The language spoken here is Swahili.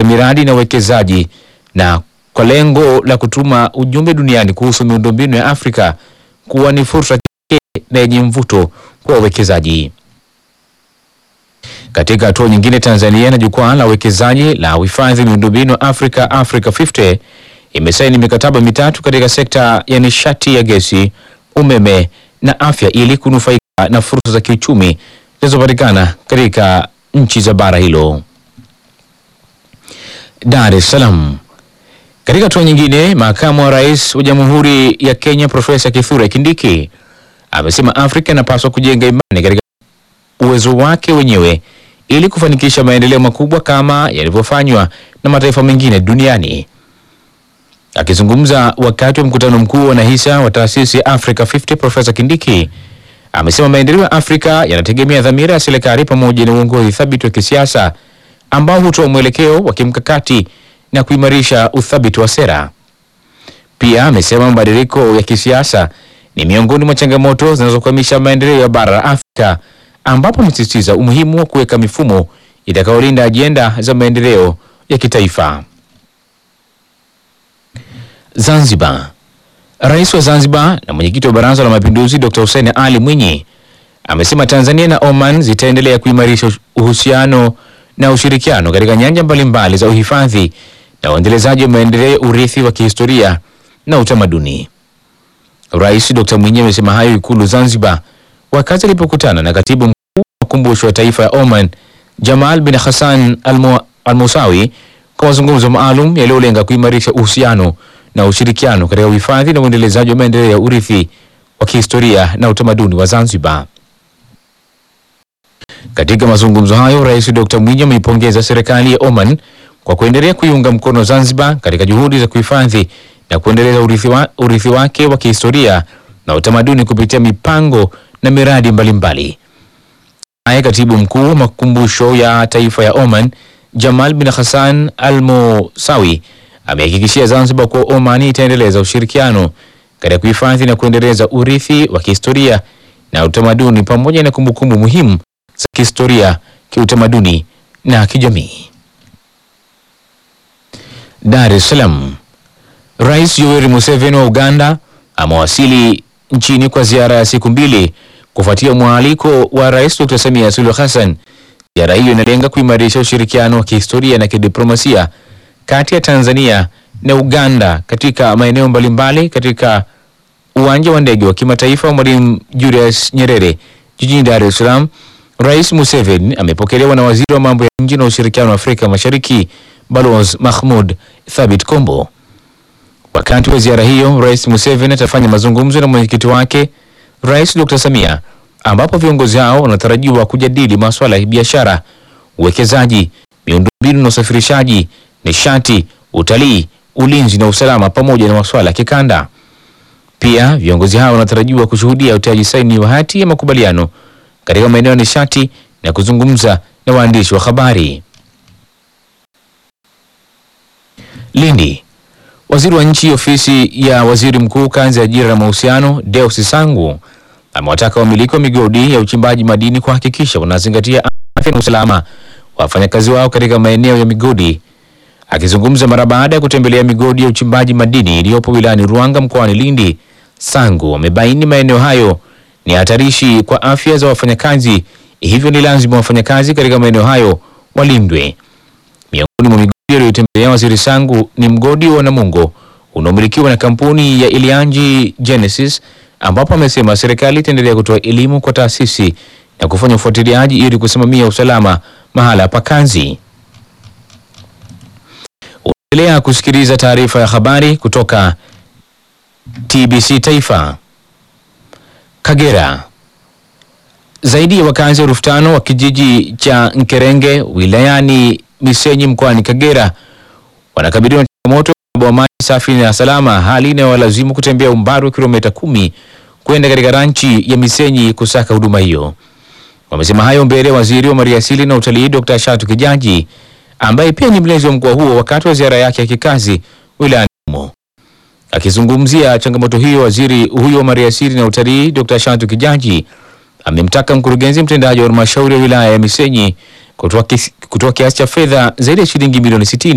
miradi na uwekezaji na kwa lengo la kutuma ujumbe duniani kuhusu miundombinu ya Afrika kuwa ni fursa pekee na yenye mvuto kwa wawekezaji. Katika hatua nyingine, Tanzania na jukwaa la uwekezaji la uhifadhi miundombinu Africa Africa 50 imesaini mikataba mitatu katika sekta ya nishati ya gesi, umeme na afya ili kunufaika na fursa za kiuchumi zinazopatikana katika nchi za bara hilo. Dar es Salaam. Katika hatua nyingine, makamu wa rais wa Jamhuri ya Kenya Profesa Kithure Kindiki amesema Afrika inapaswa kujenga imani katika uwezo wake wenyewe ili kufanikisha maendeleo makubwa kama yalivyofanywa na mataifa mengine duniani. Akizungumza wakati wa mkutano mkuu wa wanahisa wa taasisi ya Africa 50, Profesa Kindiki amesema maendeleo ya Afrika yanategemea dhamira ya serikali pamoja na uongozi thabiti wa kisiasa ambao hutoa mwelekeo wa kimkakati na kuimarisha uthabiti wa sera. Pia amesema mabadiliko ya kisiasa ni miongoni mwa changamoto zinazokwamisha maendeleo ya bara la Afrika, ambapo amesisitiza umuhimu wa kuweka mifumo itakayolinda ajenda za maendeleo ya kitaifa. Zanzibar. Rais wa Zanzibar na mwenyekiti wa Baraza la Mapinduzi Dr. Hussein Ali Mwinyi amesema Tanzania na Oman zitaendelea kuimarisha uhusiano na ushirikiano katika nyanja mbalimbali za uhifadhi na uendelezaji wa maendeleo ya urithi wa kihistoria na utamaduni. Rais Dr. Mwinyi amesema hayo Ikulu Zanzibar wakati alipokutana na katibu mkuu wa makumbusho ya taifa ya Oman Jamal bin Hassan Al-Mu- Al-Musawi kwa mazungumzo maalum yaliyolenga kuimarisha uhusiano na ushirikiano katika uhifadhi na uendelezaji wa maendeleo ya urithi wa kihistoria na utamaduni wa Zanzibar. Katika mazungumzo hayo, Rais Dr. Mwinyi ameipongeza serikali ya Oman kwa kuendelea kuiunga mkono Zanzibar katika juhudi za kuhifadhi na kuendeleza urithi, wa, urithi wake wa kihistoria na utamaduni kupitia mipango na miradi mbalimbali. Naye katibu mkuu wa makumbusho ya taifa ya Oman Jamal bin Hassan Al Musawi amehakikishia Zanzibar kuwa Oman itaendeleza ushirikiano katika kuhifadhi na kuendeleza urithi wa kihistoria na utamaduni pamoja na kumbukumbu muhimu za kihistoria, kiutamaduni na kijamii. Dar es Salaam. Rais Yoweri Museveni wa Uganda amewasili nchini kwa ziara ya siku mbili kufuatia mwaliko wa Rais Dr. Samia Suluhu Hassan. Ziara hiyo inalenga kuimarisha ushirikiano wa kihistoria na kidiplomasia kati ya Tanzania na Uganda katika maeneo mbalimbali katika uwanja wa ndege wa kimataifa wa Mwalimu Julius Nyerere jijini Dar es Salaam. Rais Museveni amepokelewa na waziri wa mambo ya nje na ushirikiano wa Afrika Mashariki Balozi Mahmud Thabit Kombo. Wakati wa ziara hiyo, Rais Museveni atafanya mazungumzo na mwenyekiti wake Rais Dr. Samia, ambapo viongozi hao wanatarajiwa kujadili masuala ya biashara, uwekezaji, miundombinu na usafirishaji, nishati, utalii, ulinzi na usalama pamoja na masuala ya kikanda. Pia viongozi hao wanatarajiwa kushuhudia utiaji saini wa hati ya makubaliano katika maeneo ya nishati na kuzungumza na waandishi wa habari. Lindi. Waziri wa nchi ofisi ya waziri mkuu kazi ya ajira na mahusiano Deus Sangu amewataka wamiliki wa migodi ya uchimbaji madini kuhakikisha wanazingatia afya na usalama wa wafanyakazi wao katika maeneo ya migodi. Akizungumza mara baada ya kutembelea migodi ya uchimbaji madini iliyopo wilayani Ruanga mkoani Lindi, Sangu amebaini maeneo hayo ni hatarishi kwa afya za wafanyakazi, hivyo ni lazima wafanyakazi katika maeneo hayo walindwe. Miongoni mwa migodi aliyotembelea waziri Sangu ni mgodi wa Namungo unaomilikiwa na kampuni ya Ilianji Genesis, ambapo amesema serikali itaendelea kutoa elimu kwa taasisi na kufanya ufuatiliaji ili kusimamia usalama mahala pa kazi. Unaendelea kusikiliza taarifa ya habari kutoka TBC Taifa. Kagera. Zaidi ya wakazi elfu tano wa kijiji cha Nkerenge wilayani Misenyi mkoani Kagera wanakabiliwa na changamoto ya wa maji safi na salama, hali inayowalazimu kutembea umbali wa kilomita kumi kwenda katika ranchi ya Misenyi kusaka huduma hiyo. Wamesema hayo mbele ya waziri wa maliasili na utalii Dr. Shatu Kijaji ambaye pia ni mlezi wa mkoa huo wakati wa ziara yake ya kikazi wilayani humo. Akizungumzia changamoto hiyo, waziri huyo wa maliasili na utalii Dr. Shatu Kijaji amemtaka mkurugenzi mtendaji wa halmashauri ya wilaya ya Misenyi kutoa kis- kutoa kiasi cha fedha zaidi ya shilingi milioni 60